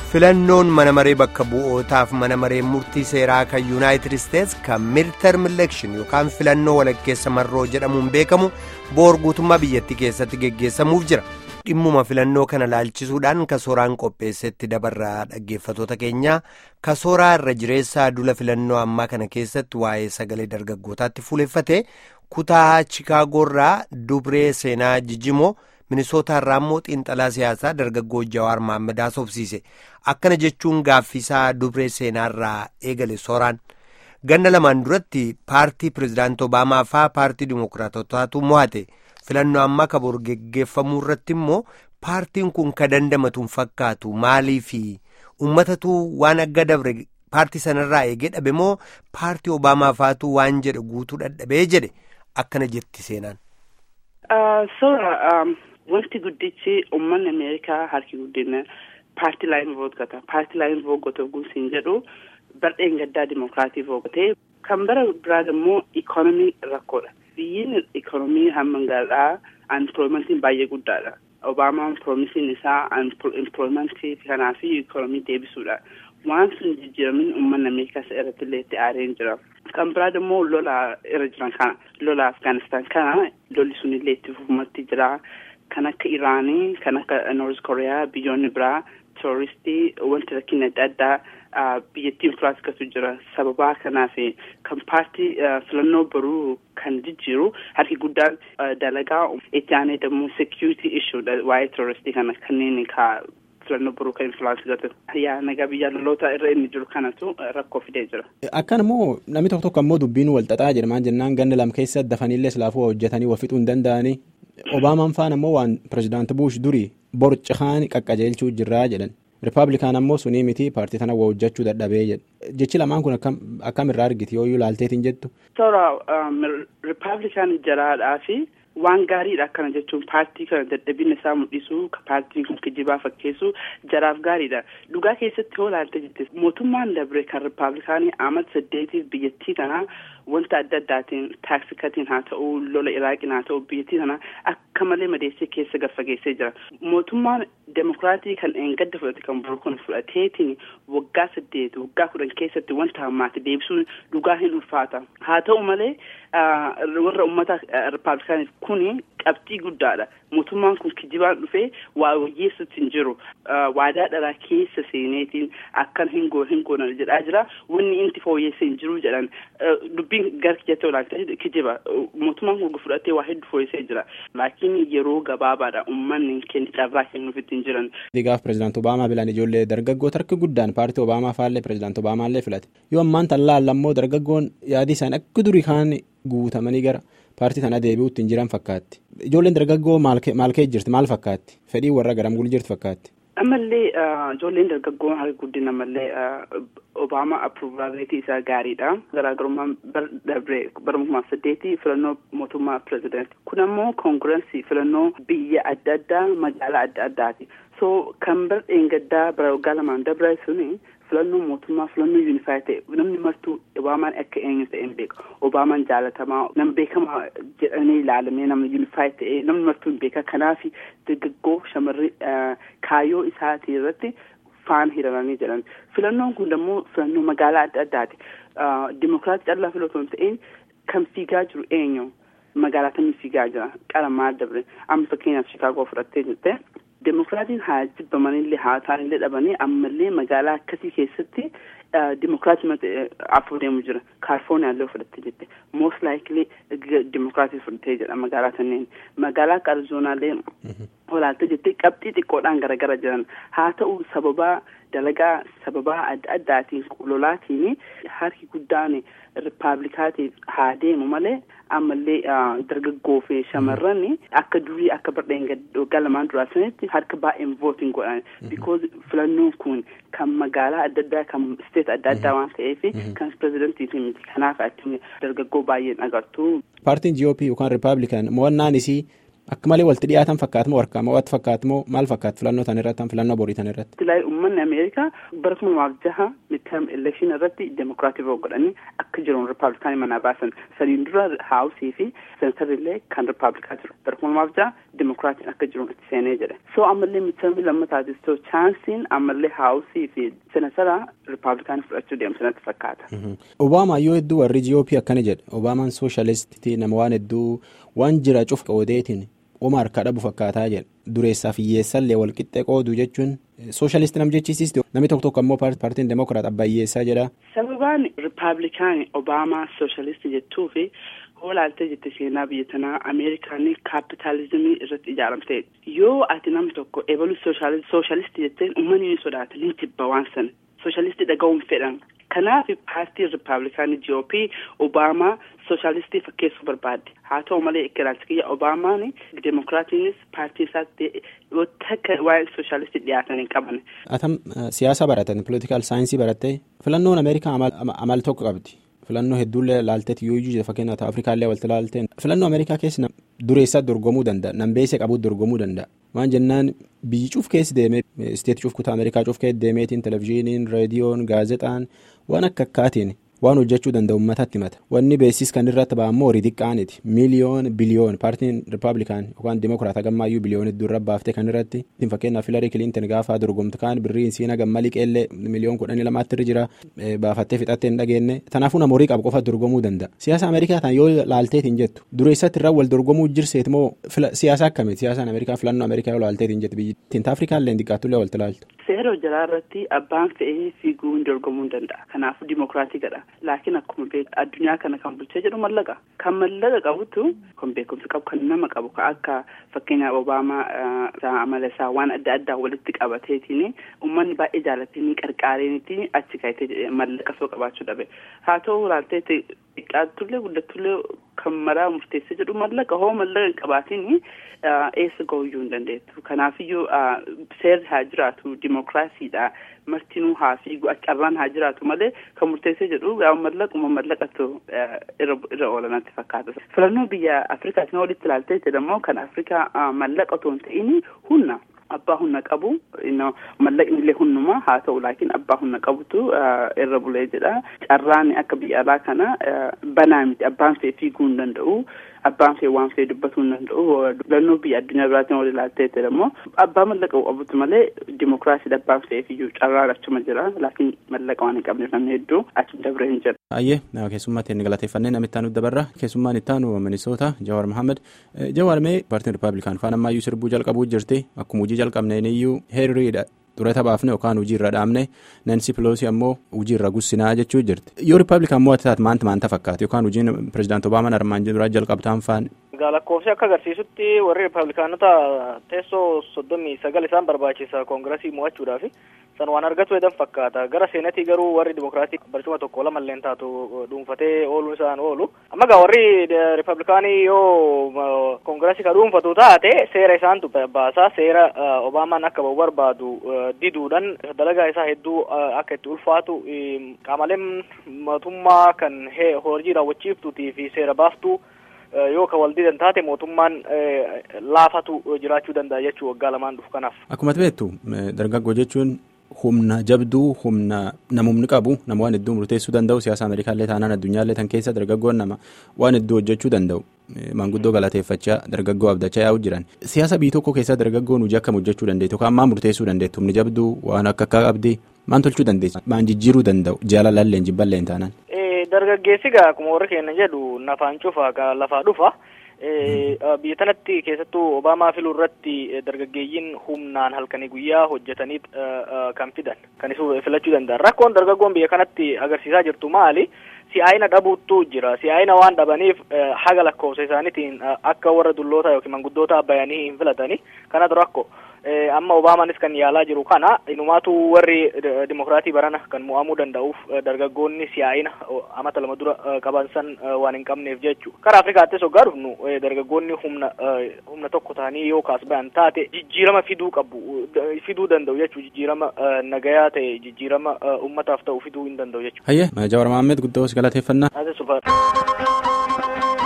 filannoon mana maree bakka bu'ootaaf mana maree murtii seeraa kan yuunaayitid isteets kan midterm election yookaan filannoo walakkeessa marroo jedhamuun beekamu boor guutummaa biyyattii keessatti geggeessamuuf jira dhimmuma filannoo kana laalchisuudhaan kasooraan qopheessetti dabarraa dhaggeeffatoota keenyaa kasooraa irra jireessaa dula filannoo ammaa kana keessatti waa'ee sagalee dargaggootaatti fuuleffate kutaa chikaagoorraa dubree seenaa jijjimoo. minisootaa irraa immoo xiinxalaa siyaasaa dargaggoo jawaar maammadaa sobsiise akkana jechuun gaaffisaa dubree seenaarraa eegale sooraan ganna lamaan duratti paartii pirezidaantii obaamaa faa paartii dimookiraatotaatu mo'ate filannoo ammaa kaboor geggeeffamuu irratti immoo paartiin kun ka dandamatuun fakkaatu maalii fi uummatatu waan agga dabre paartii sanarraa eegee dhabe moo paartii obaamaa faatu waan jedhe guutuu dadhabee jedhe akkana jetti seenaan. Wanti guddichi uummanni Ameerikaa harki guddina paartii laayin vootgata. Paartii laayin vootgata guusiin jedhu bardheen gaddaa dimokiraatii vootgatee kan bara biraa immoo ikoonomii rakkoodha. Biyyiin ikoonomii hamma gaadhaa anpilooyimentiin baay'ee guddaadha. Obaamaan piroomisiin isaa anpilooyimentii kanaa fi ikoonomii deebisuudha. Waan sun jijjiiramin uummanni Ameerikaa isa irratti illee itti aareen jira. Kan biraa immoo lola irra jiran kana lola Afgaanistaan kana lolli sun illee itti fufumatti jira. Kan akka Iraanii, kan akka Noorz Kooriyaa, biyyoonni biraa, terroristii, wanti rakkina adda addaa biyyattiin firaasakatu jira. Sababaa kanaaf kan paartii filannoo baruu kan jijjiiru harki guddaan dalagaa itti aanee immoo security issuedha waa'ee terroristii kana kanneen ka filannoo baruu kan influence yaa nagaa biyya loloota irra inni jiru kanatu rakkoo fidee jira. Akkan immoo namni tokko tokko immoo dubbiin wal xaxaa jedha maan jennaan ganna lam keessa dafaniillee silaafuu hojjetanii wal fixuu hin danda'anii. Obaamaan faan ammoo waan pirezidaanti Buush durii borcahaan qaqqajeelchuu jirraa jedhan. Rippaabilikaan ammoo sunii miti paartii tana waa hojjechuu dadhabee jedha. Jechi lamaan kun akkam irraa argiti yoo ilaalteetiin jettu. Toora Rippaabilikaan jaraadhaa fi waan gaariidha akkana jechuun paartii kana dadhabina isaa mul'isuu paartiin kun kijibaa fakkeessuu jaraaf gaariidha. Dhugaa keessatti yoo ilaalte jette mootummaan dabre kan Rippaabilikaanii amata saddeetiif biyyattii kanaa wanta adda addaatiin taaksikatiin haa ta'u lola iraaqiin haa ta'u biyyattii kana akka malee madeessee keessa gaffageessee jira mootummaan demokiraatii kan eengadda fudhate kan buru kun fudhateetiin waggaa saddeet waggaa kudhan keessatti wanta hammaate deebisuun dhugaa hin ulfaata haa ta'u malee warra ummata rippaabilikaaniif kuni qabxii guddaadha mootummaan kun kijibaan dhufee waa wayyeessutti hin jiru waadaa dharaa keessa seeneetiin akkan hin goonan jedhaa jira wanni inti fooyyeessa hin jiru jedhan dubbiin gara kijatti olaantaa kijiba mootummaan kun fudhatee waa hedduu fooyyessee jira laakiin yeroo gabaabaadha uummanni kenni carraa kennuufitti hin jiran. Digaaf pirezidaanti Obaamaa bilaan ijoollee dargaggoota harki guddaan paartii Obaamaa faallee pirezidaanti Obaamaallee filate yoo ammaan tan laallammoo dargaggoon yaadii isaanii akka durii kaan guutamanii gara paartii tana deebi'uutti hin jiran fakkaatti. Ijoolleen dargaggoo maal ka'e jirti maal fakkaatti fedhii warra garam gul jirti fakkaatti. Ammallee ijoolleen dargaggoo harki guddina ammallee Obaamaa appruuvaalreetii isaa gaariidha. Garaagarummaan dabree bara kuma saddeetii filannoo mootummaa pirezidaantii. Kun ammoo koongirensii filannoo biyya adda addaa magaalaa adda addaati. So kan bara dheengaddaa bara waggaa lamaan dabre suni filannoo mootummaa filannoo yuunifaayii ta'e namni martuu obaamaan akka eenyu ta'e hin beeku obaamaan jaalatamaa nama beekamaa jedhanii ilaalamee nama yuunifaayii ta'e namni martuu hin beeka kanaaf dargaggoo shamarri kaayyoo isaatii irratti faan hiramanii jedhan filannoon kun immoo filannoo magaalaa adda addaati dimokiraatii callaa filatu hin ta'in kan fiigaa jiru eenyu magaalaa kamii fiigaa jira qara maal dabre amma fakkeenyaaf shikaagoo fudhattee jirte. Demokiraatiin haa jibbamanillee haa ta'anillee dhabanii ammallee magaalaa akkasii keessatti dimokiraatii afur deemu jira. Kaalifoorniyaa illee fudhattee jirti. Most likely dimokiraatii fudhattee jedha magaalaa kanneen. Magaalaa akka Arizoonaallee olaaltee jirti qabxii xiqqoodhaan garagara jiran. Haa ta'u sababaa dalagaa sababaa adda addaatiin lolaatiin harki guddaan rippaablikaatiif haa deemu malee ammallee dargaggoo fi shamarran akka durii akka bardeen waggaa lamaan duraa sanitti harka baay'een vootiin godhan because filannoon kun kan magaalaa adda addaa kan steet adda addaa waan ta'eef kan pirezidantiifi miti kanaaf achi dargaggoo baay'een agartu. Paartiin GOP yookaan Rippaabilikaan mo'annaan isii akka malee walitti dhiyaatan fakkaatu moo harkaa mo'atu fakkaatu moo maal fakkaatu filannoo tan irratti filannoo borii tan irratti. Tilaayi uummanni Ameerikaa bara kuma lamaaf jaha midterm election irratti demokiraatii godhanii akka jiran rippaabilikaanii manaa baasan sadiin dura haawusii fi seentarri illee kan rippaabilikaa jiru bara kuma lamaaf jaha dimokiraatiin akka jiru itti seenee jedhe soo ammallee midtermii lammataati soo chaansiin ammallee haawusii fi senatara ripaablikaanii fudhachuu deemu sanatti fakkaata. Obaamaa yoo hedduu warri GOP akkana jedhe Obaamaan sooshaalistii nama waan hedduu waan jira cuf qoodeetiin oma harkaa dhabu fakkaataa jedhe dureessaaf hiyyeessallee walqixxee qoodu jechuun sooshaalistii nam jechiisisti namni tokko tokko ammoo paartiin demokiraat abbaa hiyyeessaa jedha. Sababaan ripaablikaanii Obaamaa sooshaalistii jettuu fi hoolaaltee jette seenaa biyya tanaa ameerikaanii kaapitaalizimii irratti ijaaramte yoo ati namni tokko eebalu sooshaalistii jetteen uummanni ni sodaata ni jibba waan sana sooshaalistii dhaga'uun fedhan kanaaf paartiin ripaablikaanii GOP Obaamaa sooshaalistii fakkeessuu barbaadde haa ta'u malee ikkiraansi kiyya Obaamaan demokiraatiinis paartii isaatti yoo takka waa'ee sooshaalistii dhiyaatan hin qaban. Atam siyaasa baratan politikaal saayinsii barattee filannoon Ameerikaa amal tokko qabdi. filannoo hedduullee laalteet yoo iyyuu fakkeenyaaf afrikaallee walitti laalteen filannoo ameerikaa keessa dureessaa dorgomuu danda'a nambeessee qabuut dorgomuu danda'a waan jennaan biyyi cuuf keessi deemee isteetii cuuf kutaa ameerikaa cuuf keessi deemeetiin televizyiiniin reediyoon gaazexaan waan akka akkaatiin waan hojjechuu danda'u uummatatti himata wanni beesis kan irratti ba'ammoo horii xiqqaaniti miiliyoon biliyoon paartiin ripaablikaan yookaan dimokiraata gammaayyuu biliyoon hedduu irra baaftee kan irratti fakkeenyaaf filarii kiliintin gaafa dorgomtu kaan birriin siina gammalii qeellee miliyoon kudhanii lamaatti irra jira baafattee fixattee hin dhageenye tanaafuu nama horii qabu qofa dorgomuu danda'a siyaasa ameerikaa tan yoo laalteetiin jettu dureessatti irraa wal dorgomuu jirseet moo siyaasa akkamiiti siyaasaan ameerikaa filannoo ameerikaa yoo laalteetiin jettu biyyi afrikaallee xiqqaattullee walitti laaltu. seera hojjalaa irratti abbaan fe'ee fiiguu hin dorgomuu hin danda'a kanaafuu dimokiraatii gadha laakiin akkuma beeku addunyaa kana kan bulchee jedhu mallaqa kan mallaqa qabutu kan beekumsa qabu kan nama qabu kan akka fakkeenyaaf obaamaa amala isaa waan adda addaa walitti qabateetiin uummanni baay'ee jaalatanii qarqaareenitiin achi ka'etee mallaqa soo qabaachuu dhabe haa ta'u laaltee xiqqaattullee guddattullee kan maraa murteessee jedhu mallaqa hoo mallaqa hin qabaatiin eessa gahuyyuu hin dandeettu kanaafiyyuu seerri haa jiraatu dimokiraasiidha martinuu haa fiigu carraan haa jiraatu malee kan murteessee jedhu mallaquma mallaqatu irra oolanatti fakkaata filannoo biyya afrikaatiin walitti ilaaltee jedhamoo kan afrikaa mallaqa otoo hin ta'in humna abbaa humna qabu mallaqni illee hundumaa haa ta'u laakiin abbaa humna qabutu irra bulee jedha carraan akka biyya alaa kana banaa miti abbaan fee fiiguu hin danda'u abbaan fee waan fee dubbatuu hin danda'u filannoo biyya addunyaa biraatiin wal ilaaltee jedhamoo abbaa mallaqa qabutu malee dimokiraasii abbaan fee fiiguu carraan achuma jira laakiin mallaqa waan hin qabneef namni hedduu achi dabree hin jira. Ayyee keessummaatti inni galateeffannee namitti aanu dabarra keessummaan itti aanu Minisoota Jawaar Mohaammed Jawaar mee paartiin Rippaabilikaan faana ammayyuu sirbuu jalqabuu jirti akkuma hojii jalqabneen iyyuu heerriidha durata baafne yookaan hojii irra dhaabne Nansi Piloosi ammoo hojii irra gussinaa jechuu jirti yoo Rippaabilikaan moo taate maanta maanta fakkaata yookaan hojiin pirezidaanti Obaamaan armaan duraa jalqabtaan faan. Egaa lakkoofsi akka agarsiisutti warri Rippaabilikaanota teessoo soddomii sagal isaan barbaachisa koongiresii mo'achuudhaaf san waan argatu jedhan fakkaata gara seenatii garuu warri dimokiraatii barcuma tokko lamalleen taatu dhuunfatee ooluun isaan oolu amma egaa warri ripablikaanii yoo koongiresii ka dhuunfatu taate seera isaantu baasaa seera obaamaan akka ba'u barbaadu diduudhaan dalagaa isaa hedduu akka itti ulfaatu qaamoleen mootummaa kan hojii raawwachiiftuutii fi seera baaftuu yoo ka wal didan taate mootummaan laafatu jiraachuu danda'a jechuu waggaa lamaan dhufu kanaaf. Akkuma beektu dargaggoo jechuun humna jabduu humna namumni qabu nama waan hedduu murteessuu danda'u siyaasa ameerikaallee taanaan addunyaallee tan keessa dargaggoon nama waan hedduu hojjechuu danda'u maanguddoo galateeffachaa dargaggoo abdachaa yaa'u jiran siyaasa biyya tokko keessa dargaggoon hojii akkam hojjechuu dandeettu yookaan maan murteessuu dandeettu humni jabduu waan akka akka qabdi maan tolchuu dandeessu maan jijjiiruu danda'u jaalalalleen jibballeen taanaan. dargaggeessi gaa akkuma warri keenya jedhu nafaan cufa ka lafaa dhufa biyya tanatti keessattuu obaamaa filuu irratti dargaggeeyyiin humnaan halkanii guyyaa hojjetanii kan fidan kan isu filachuu danda'an rakkoon dargaggoon biyya kanatti agarsiisaa jirtu maali si'aayina dhabuuttu jira si'aayina waan dhabaniif haga lakkoofsa isaaniitiin akka warra dulloota yookiin manguddoota bayanii hin filatani kanatu rakko amma obaamaanis kan yaalaa jiru kana inumaatu warri dimokiraatii barana kan mo'amuu danda'uuf dargaggoonni si'aayina amata lama dura qaban san waan hin qabneef jechu karaa afrikaattis hoggaa dhufnu dargaggoonni humna humna tokko ta'anii yoo kaas bayan taate jijjiirama fiduu qabu fiduu danda'u jechuu jijjiirama nagayaa ta'e jijjiirama ummataaf ta'u fiduu hin danda'u jechuu. Hayyee Jawaar Mahammed guddoo galateeffannaa. Ati sulfaadha.